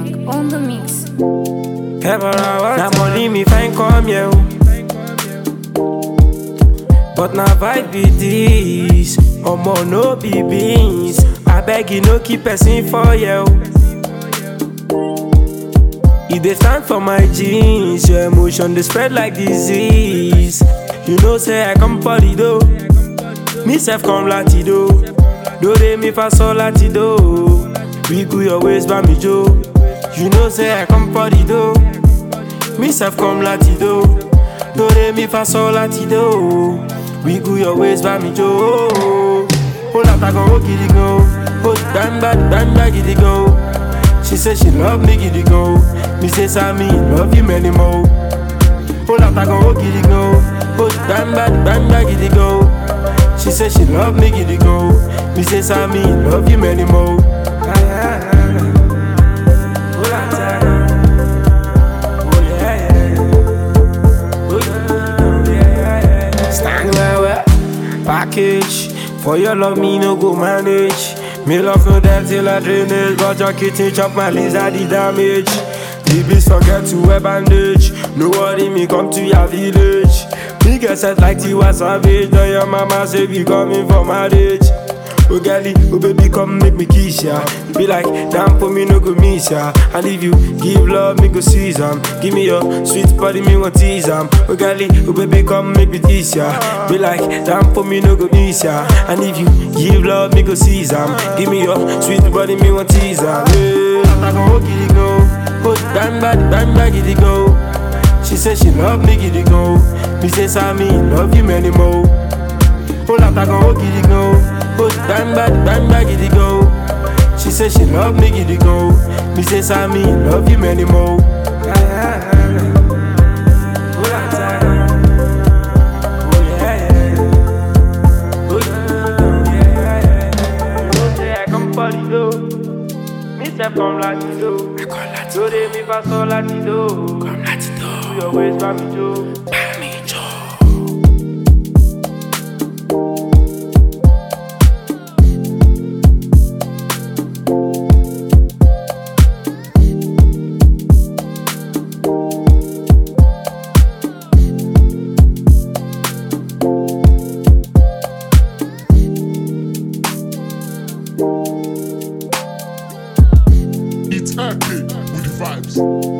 on the mix. Na money me find come here. oh. But na vibe be this. Omo no be beans. I beg you no keep person for you. E dey stand for my jeans. Your emotion dey spread like disease. You know say I come for the dough. Me self come latido. Do re mi fa sol latido. Wiggle your waist by me Joe. You know say I come for the dough. Me self come latido. Do re mi fa sol latido. Wiggle your waist by me Joe. Oh la ta go giddy go. Oh bang bang bang bang giddy go. She say she love me giddy go. Me say Sammy love you many more. Oh la ta go giddy go. Oh bang bang bang bang giddy go. She say she love me giddy go. Me say Sammy love you many more. Oh la ta go. Oh yeah yeah. Oh yeah yeah yeah. Stand where where package for your love me no go manage. Me love no death till I drainage, but your kitchen chop my lizard the damage. The beast forget to wear bandage. No worry, me come to your village. Me get set like Tiwa Savage. Now your mama say we coming for marriage. Oh girlie, oh baby, come make me kiss ya. You be like, damn for me no go miss ya. And if you give love, me go seize 'em. Give me your sweet body, me want tease 'em. Oh girlie, oh baby, come make me kiss ya. Be like, damn for me no go miss ya. And if you give love, me go seize 'em. Give me your sweet body, me want tease 'em. Yeah, I go giddy go, oh bang bang bang bang giddy go. She say she love me giddy go. Me say Sammy love you many more. Pull out I go giddy go. Go bang bang bang bang giddy go. She say she love me giddy go. Me say Sammy love you many more. Pull out I go. Oh yeah yeah. Oh yeah yeah yeah. Don't say I come for the dough. Me say come latido. Do re mi fa sol latido. Come latido. Do your waist for me Joe. It's epic with the vibes.